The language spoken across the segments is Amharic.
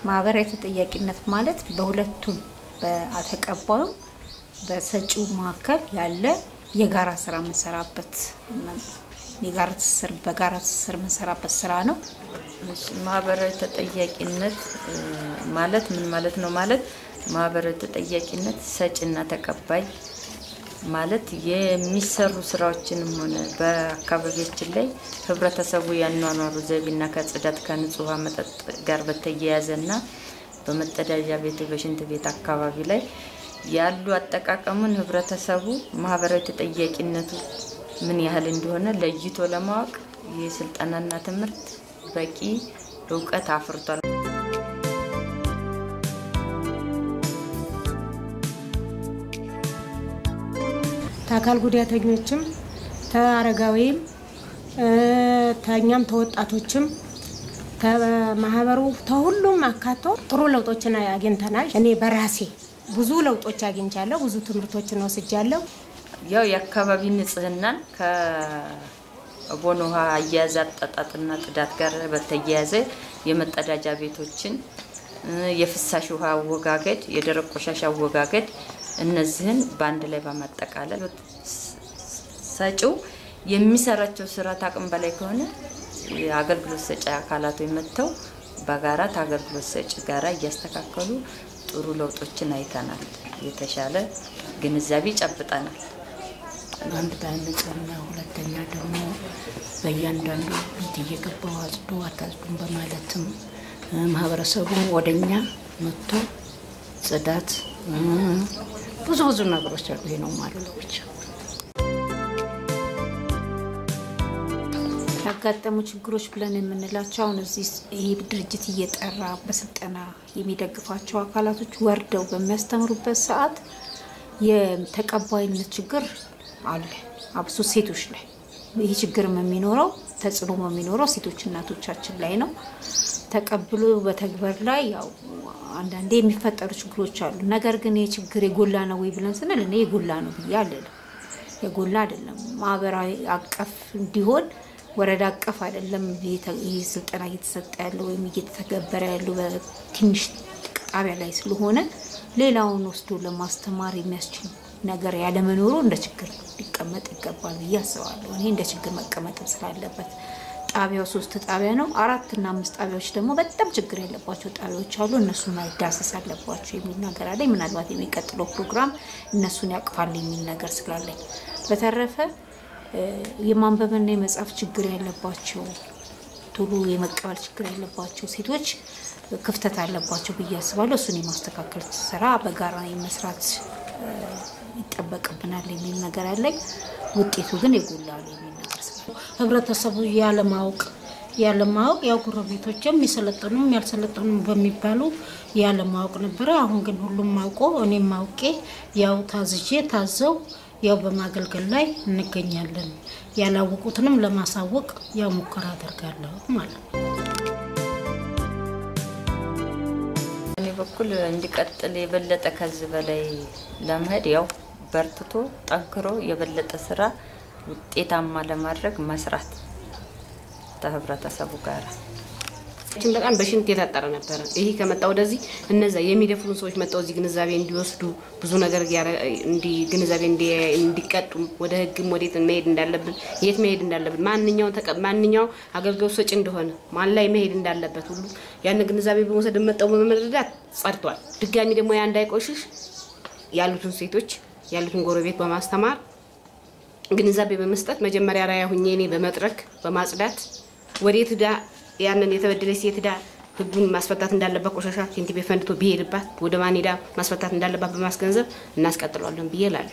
ማህበራዊ ተጠያቂነት ማለት በሁለቱም በተቀባዩም በሰጪው መካከል ያለ የጋራ ስራ የምንሰራበት የጋራ ትስስር በጋራ ትስስር የምንሰራበት ስራ ነው። እሺ፣ ማህበራዊ ተጠያቂነት እ፣ ማለት ምን ማለት ነው? ማለት ማህበራዊ ተጠያቂነት ሰጪና ተቀባይ ማለት የሚሰሩ ስራዎችንም ሆነ በአካባቢያችን ላይ ህብረተሰቡ ያኗኗሩ ዘይቤና ከጽዳት ከንጹህ ውሃ መጠጥ ጋር በተያያዘና በመጸዳጃ ቤት በሽንት ቤት አካባቢ ላይ ያሉ አጠቃቀሙን ህብረተሰቡ ማህበራዊ ተጠያቂነቱ ምን ያህል እንደሆነ ለይቶ ለማወቅ ይህ ስልጠናና ትምህርት በቂ እውቀት አፍርቷል። ከአካል ጉዳተኞችም ተአረጋዊም ተኛም ተወጣቶችም ከማህበሩ ተሁሉም አካቶ ጥሩ ለውጦችን አግኝተናል። እኔ በራሴ ብዙ ለውጦች አግኝቻለሁ። ብዙ ትምህርቶችን ወስጃለሁ። ያው የአካባቢ ንጽህናን ከቦኖ ውሃ አያያዝ አጠጣጥና ጽዳት ጋር በተያያዘ የመጸዳጃ ቤቶችን እ፣ የፍሳሽ ውሃ አወጋገድ፣ የደረቅ ቆሻሻ አወጋገድ እነዚህን በአንድ ላይ በማጠቃለል ሰጪው የሚሰራቸው ስራ ታቅም በላይ ከሆነ የአገልግሎት ሰጪ አካላት መጥተው በጋራ ከአገልግሎት ሰጪ ጋራ እያስተካከሉ ጥሩ ለውጦችን አይተናል። የተሻለ ግንዛቤ ጨብጠናል። አንድ በንጽህና ሁለተኛ ደግሞ በእያንዳንዱ ቤት እየገባው አጽዱ አታጽዱም በማለትም እ፣ ማህበረሰቡ ወደኛ መጥቶ ጽዳት እ፣ ብዙ ብዙ ነገሮች አሉ። ይሄ ነው ማለት ነው ብቻ ያጋጠሙ ችግሮች ብለን የምንላቸው አሁን እዚህ ይህ ድርጅት እየጠራ በስልጠና የሚደግፋቸው አካላቶች ወርደው በሚያስተምሩበት ሰዓት የተቀባይነት ችግር አለ። አብሶ ሴቶች ላይ ይህ ችግርም የሚኖረው ተጽዕኖ የሚኖረው ሴቶች እናቶቻችን ላይ ነው። ተቀብሎ በተግበር ላይ ያው አንዳንዴ የሚፈጠሩ ችግሮች አሉ። ነገር ግን ይህ ችግር የጎላ ነው ወይ ብለን ስንል እኔ የጎላ ነው ብዬ አልልም። የጎላ አይደለም። ማህበራዊ አቀፍ እንዲሆን ወረዳ አቀፍ አይደለም ይህ ስልጠና እየተሰጠ ያለው ወይም እየተተገበረ ያለው በትንሽ ጣቢያ ላይ ስለሆነ ሌላውን ወስዶ ለማስተማር የሚያስችል ነገር ያለመኖሩ እንደ ችግር ሊቀመጥ ይገባል ብዬ አስባለሁ። እኔ እንደ ችግር መቀመጥም ስላለበት ጣቢያው ሶስት ጣቢያ ነው። አራት እና አምስት ጣቢያዎች ደግሞ በጣም ችግር ያለባቸው ጣቢያዎች አሉ። እነሱን መዳሰስ አለባቸው የሚል ነገር አለኝ። ምናልባት የሚቀጥለው ፕሮግራም እነሱን ያቅፋል የሚል ነገር ስላለኝ በተረፈ የማንበብና የመጻፍ ችግር ያለባቸው ቶሎ የመቀበል ችግር ያለባቸው ሴቶች ክፍተት አለባቸው ብዬ አስባለሁ። እሱን የማስተካከል ስራ በጋራ የመስራት ይጠበቅብናል የሚል ነገር አለኝ። ውጤቱ ግን የጎላ ነው የሚል ነገር ስላለ ህብረተሰቡ ያለማወቅ ያለማወቅ ያው ጎረቤቶችም የሰለጠኑም ያልሰለጠኑም በሚባሉ ያለማወቅ ነበረ። አሁን ግን ሁሉም አውቆ እኔም አውቄ ያው ታዝዤ ታዘው ያው በማገልገል ላይ እንገኛለን። ያላወቁትንም ለማሳወቅ ያው ሙከራ አደርጋለሁ ማለት ነው። እኔ በኩል እንዲቀጥል የበለጠ ከዚህ በላይ ለመሄድ ያው በርትቶ ጠንክሮ የበለጠ ስራ ውጤታማ ለማድረግ መስራት ከህብረተሰቡ ጋር ችን በጣም በሽንት የታጠረ ነበረ። ይሄ ከመጣ ወደዚህ እነዛ የሚደፍሩን ሰዎች መጣው እዚህ ግንዛቤ እንዲወስዱ ብዙ ነገር እንዲ ግንዛቤ እንዲቀጡ ወደ ህግም ወዴት መሄድ እንዳለብን የት መሄድ እንዳለብን ማንኛው ማንኛው አገልግሎት ሰጪ እንደሆነ ማን ላይ መሄድ እንዳለበት ሁሉ ያን ግንዛቤ በመውሰድ መጣው በመረዳት ጸድቷል። ድጋሚ ደግሞ ያ እንዳይቆሽሽ ያሉትን ሴቶች ያሉትን ጎረቤት በማስተማር ግንዛቤ በመስጠት መጀመሪያ ራያ ሁኜ እኔ በመጥረግ በማጽዳት ወዴት ዳ ያንን የተበደለች ሴት ዳ ህጉን ማስፈታት እንዳለባት ቆሻሻ ሽንት ቤት ፈንድቶ ቢሄድባት ወደ ማን ሄዳ ማስፈታት እንዳለባት በማስገንዘብ እናስቀጥሏለን ብዬ እላለሁ።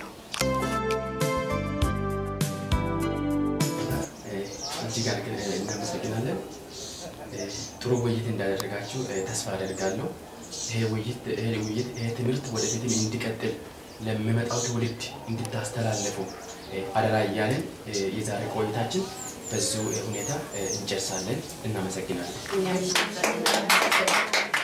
እጅግ አድርገን እናመሰግናለን። ጥሩ ውይይት እንዳደረጋችሁ ተስፋ አደርጋለሁ። ይሄ ውይይት ይሄ ውይይት ይሄ ትምህርት ወደፊትም እንዲቀጥል ለሚመጣው ትውልድ እንድታስተላለፉ አደራ እያለን የዛሬ ቆይታችን በዚሁ ሁኔታ እንጨርሳለን። እናመሰግናለን።